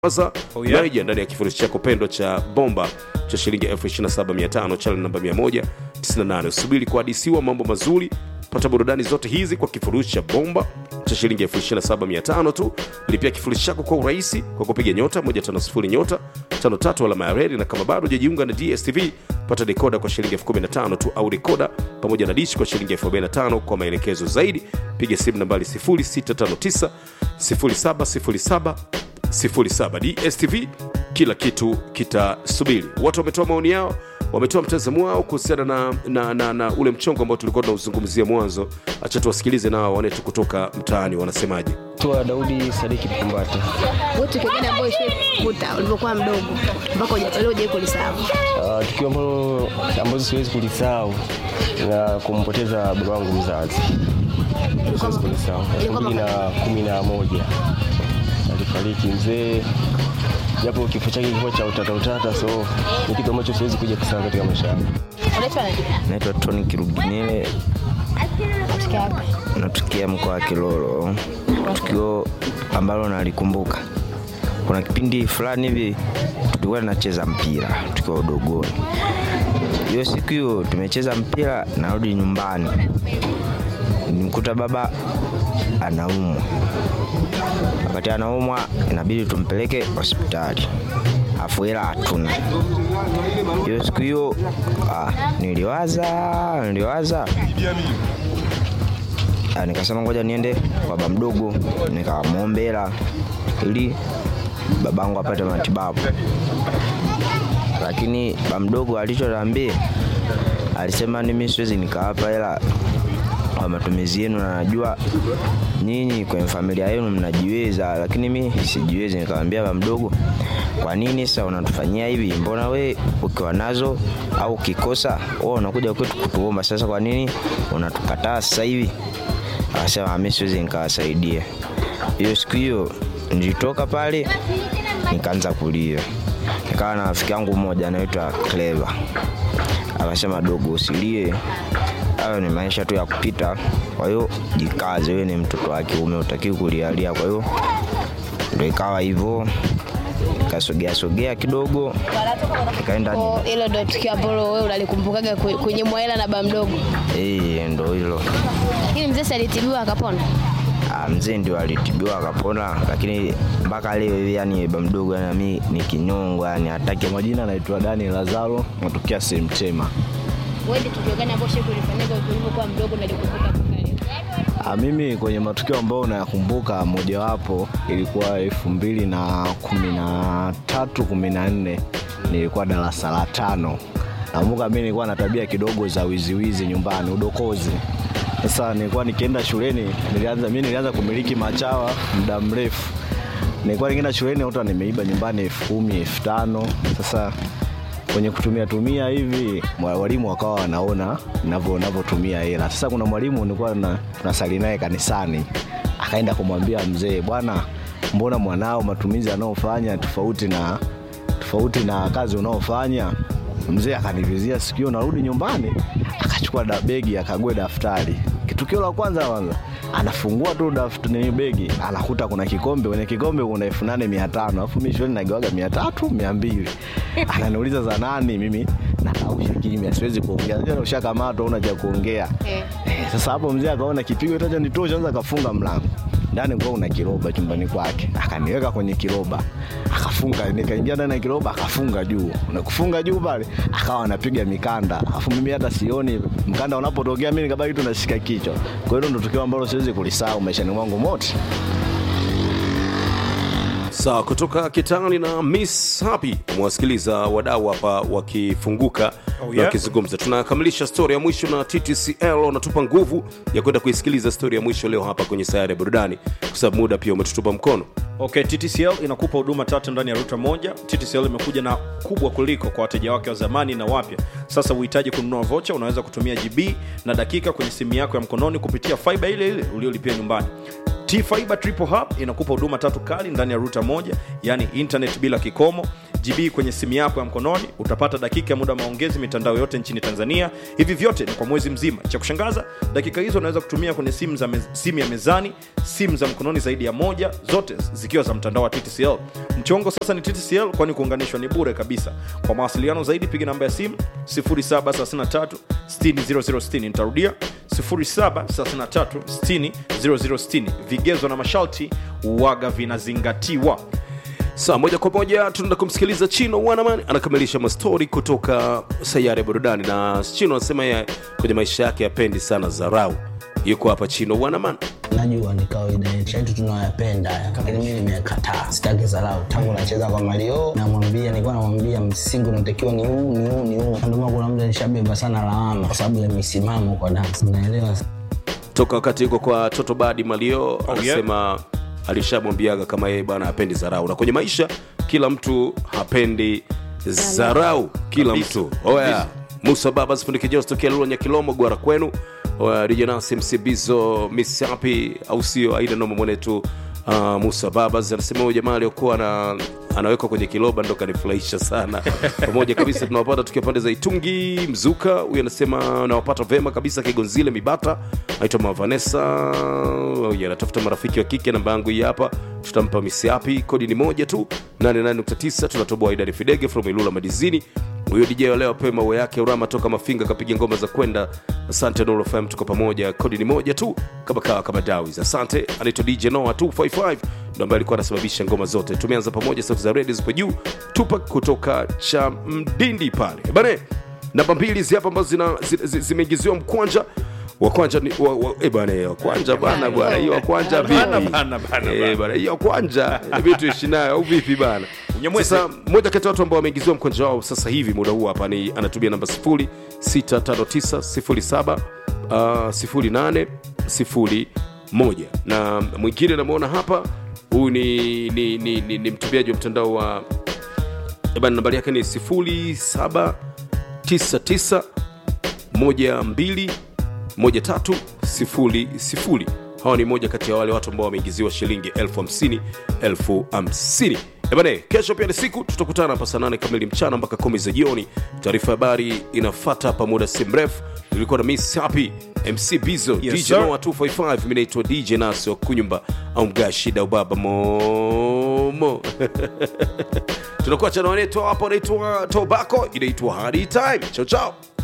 Kwanza Oh, yeah. Naija ndani ya kifurushi chako pendwa cha bomba cha shilingi 27500 channel namba 198. Usubiri kuhadisiwa mambo mazuri. Pata burudani zote hizi kwa kifurushi cha bomba cha shilingi 27500 tu. Lipia kifurushi chako kwa urahisi kwa kupiga nyota 150 nyota 53 alama ya reli, na kama bado hujajiunga na DSTV pata dekoda kwa shilingi 15000 tu au dekoda pamoja na dishi kwa shilingi 45000. Kwa maelekezo zaidi piga simu nambari 0659 0707 07 DSTV, kila kitu kitasubiri. Watu wametoa maoni yao, wametoa mtazamo wao kuhusiana na, na, na, na ule mchongo ambao tulikuwa tunauzungumzia mwanzo. Acha tuwasikilize nao wanetu kutoka mtaani wanasemaje. Tua Daudi Sadiki Pambata. Wewe tukio gani ambayo ishaikukuta ulipokuwa mdogo mpaka huja- leo hujawahi kulisahau? Uh, tukio ambalo ambazo siwezi kulisahau na kumpoteza baba wangu mzazi siwezi kulisahau. elfu mbili na kumi na moja alifariki mzee, japo kifo chake kilikuwa cha utata utata, so ni kitu ambacho siwezi kuja kusahau katika maisha yangu. Unaitwa nani? Naitwa Tony Kiruginile, Unatokea wapi? natokea mkoa wa Kilolo. Tukio ambalo nalikumbuka, kuna kipindi fulani hivi tulikuwa tunacheza mpira tukiwa udogoni. Hiyo siku hiyo tumecheza mpira, narudi nyumbani, nimkuta baba anaumwa. Wakati anaumwa, inabidi tumpeleke hospitali, afu hela hatuna. Hiyo siku hiyo ah, niliwaza niliwaza Ah, nikasema ngoja niende kwa baba mdogo nikamwombe hela ili babangu apate matibabu, lakini baba mdogo alichoniambia alisema mimi siwezi nikawapa hela kwa matumizi yenu, na najua nyinyi kwenye familia yenu mnajiweza, lakini mi sijiwezi. Nikamwambia baba mdogo, kwa nini sasa unatufanyia hivi? Mbona we ukiwa nazo au ukikosa wewe unakuja kwetu kutuomba, sasa kwa nini unatukataa sasa hivi? Akasema mi siwezi nikawasaidia. Hiyo siku hiyo nilitoka pale nikaanza kulia, nikawa na rafiki yangu mmoja anaitwa Clever, akasema dogo, usilie, hayo ni maisha tu ya kupita, kwa hiyo jikaze, wewe ni mtoto wa kiume, utakiwi kulialia. Kwa hiyo ndo ikawa hivyo, nikasogea sogea kidogo, nikaenda Kwa hilo ndio tukio ambalo wewe unalikumbukaga kwe- kwenye mwaela na baba mdogo. eh, ndo hilo. Lakini mzee si alitibiwa akapona? Ah, mzee ndio alitibiwa akapona, lakini mpaka leo hivi yani baba mdogo yani mimi ni kinyongo yani hataki Kwa majina naitwa Dani Lazaro, natokea Semtema. Wewe ni tukio gani ambalo ushawahi kulifanyika ulipokuwa mdogo na likumbuka mpaka leo? Ah, mimi kwenye matukio ambayo nayakumbuka mojawapo ilikuwa elfu mbili na kumi na tatu kumi na nne nilikuwa darasa la tano. Nakumbuka mimi nilikuwa na tabia kidogo za wiziwizi nyumbani, udokozi. Sasa nilikuwa nikienda shuleni, nilianza mimi nilianza kumiliki machawa muda mrefu. Nilikuwa nikienda shuleni nakuta nimeiba nyumbani elfu kumi elfu tano Sasa kwenye kutumia tumia hivi mwa- walimu wakawa wanaona navyo navyotumia hela. Sasa kuna mwalimu nilikuwa na tunasali naye kanisani, akaenda kumwambia mzee, bwana, mbona mwanao matumizi anayofanya tofauti na tofauti na kazi unaofanya. Mzee akanivizia sikio, narudi nyumbani, akachukua da begi akague daftari. Tukio la kwanza kwanza anafungua tu daftari begi, anakuta kuna kikombe, kwenye kikombe kuna elfu nane mia tano alafu mimi shuleni nagawaga mia tatu mia mbili Ananiuliza za nani? Mimi nakausha kimya, siwezi kuongea. Unajua ushakamatwa, una cha kuongea Eh. Eh, sasa hapo mzee akaona kipigo itacha nitosha, anza akafunga mlango ndani kwa una kiroba chumbani kwake, akaniweka kwenye kiroba akafunga, nikaingia ndani ya kiroba akafunga juu, na kufunga juu pale akawa anapiga mikanda, afu mimi hata sioni mkanda unapotokea, mimi nikabaki tu nashika kichwa. Kwa hiyo ndo tukio ambalo siwezi kulisahau maishani mwangu mote. Sawa, kutoka Kitani na Miss Happy mwasikiliza wadau hapa wakifunguka Oh, na yeah. wakizungumza. Tunakamilisha stori ya mwisho na TTCL wanatupa nguvu ya kwenda kuisikiliza stori ya mwisho leo hapa kwenye sayari ya burudani, kwa sababu muda pia umetutupa mkono. Okay, TTCL inakupa huduma tatu ndani ya ruta moja. TTCL imekuja na kubwa kuliko kwa wateja wake wa zamani na wapya. Sasa uhitaji kununua vocha, unaweza kutumia GB na dakika kwenye simu yako ya mkononi kupitia fiber ile ile uliolipia nyumbani. T-Fiber Triple Hub inakupa huduma tatu kali ndani ya ruta moja, yani internet bila kikomo, gb kwenye simu yako ya mkononi utapata dakika ya muda maongezi mitandao yote nchini tanzania hivi vyote ni kwa mwezi mzima cha kushangaza dakika hizo unaweza kutumia kwenye simu, za mez, simu ya mezani simu za mkononi zaidi ya moja zote zikiwa za mtandao wa ttcl mchongo sasa ni ttcl kwani kuunganishwa ni bure kabisa kwa mawasiliano zaidi piga namba ya simu 0733 60 nitarudia 0733 60 vigezo na masharti waga vinazingatiwa saa moja kwa moja tunaenda kumsikiliza chino wanaman anakamilisha mastori kutoka sayari ya burudani na chino anasema yeye kwenye maisha yake yapendi sana zarau yuko hapa chino wanaman najua ni kawaida yetu yetu tunayoyapenda lakini mi nimekataa sitaki zarau tangu nacheza kwa mario namwambia nilikuwa namwambia msingi unatakiwa ni huu ni huu ni huu ndomana kuna mda nishabeba sana lawama kwa sababu ya misimamo kwa dansi unaelewa toka wakati yuko kwa toto badi malio yeah. anasema alishamwambiaga kama yeye bwana hapendi zarau na kwenye maisha kila mtu hapendi zarau kila Kabisa. mtu oya musa baba sifundikijos tokea lulonya kilomo gwara kwenu Oya, rijanasi msibizo misapi au sio aina noma mwenetu uh, musa babas anasema huyu jamaa aliokuwa na anawekwa kwenye kiloba ndo kanifurahisha sana pamoja kabisa tunawapata tukiwa pande za itungi mzuka huyu anasema nawapata vema kabisa kigonzile mibata naitwa mavanesa huyu anatafuta marafiki wa kike namba yangu hii hapa tutampa misiapi kodi ni moja tu 88.9 tunatoboa idadi fidege from ilula madizini huyo dj wa leo apewe maua yake urama toka mafinga kapiga ngoma za kwenda asante Nuru FM tuko pamoja kodi ni moja tu kama kawa kama dawis asante anaitwa dj noa 255 ndo ambaye alikuwa anasababisha ngoma zote tumeanza pamoja sauti za redio zipo juu tupak kutoka cha mdindi pale bane namba mbili hizi hapa ambazo zina- zi- zi- zimeingiziwa mkwanja wakwanja ni wa, wa, eh bana eh, wakwanja bana bwana hiyo wakwanja Bana, vipi bana, bana, Eh, bana hiyo wakwanja inabidi tuishi nayo au vipi bana Unyamwezi. sasa mmoja kati ya watu ambao wameingiziwa mkwanja wao sasa hivi muda huu hapa ni anatumia namba 065907 uh, 0801 na mwingine namwona hapa huyu ni, ni, ni, ni, ni mtumiaji wa mtandao wa Eh, bana nambari yake ni 0799 12 1300 hawa ni moja kati ya wale watu ambao wameingiziwa shilingi elfu hamsini elfu hamsini ebane kesho pia ni siku tutakutana hapa saa nane kamili mchana mpaka kumi za jioni taarifa ya habari inafata hapa muda si mrefu ilikuwa na miss happy mc bizo Yes, dj sir. noa 255 mi naitwa dj nasi wa kunyumba au mgaa shida ubaba momo tunakuwa chana wanetu hapa anaitwa tobacco inaitwa hadi time chao chao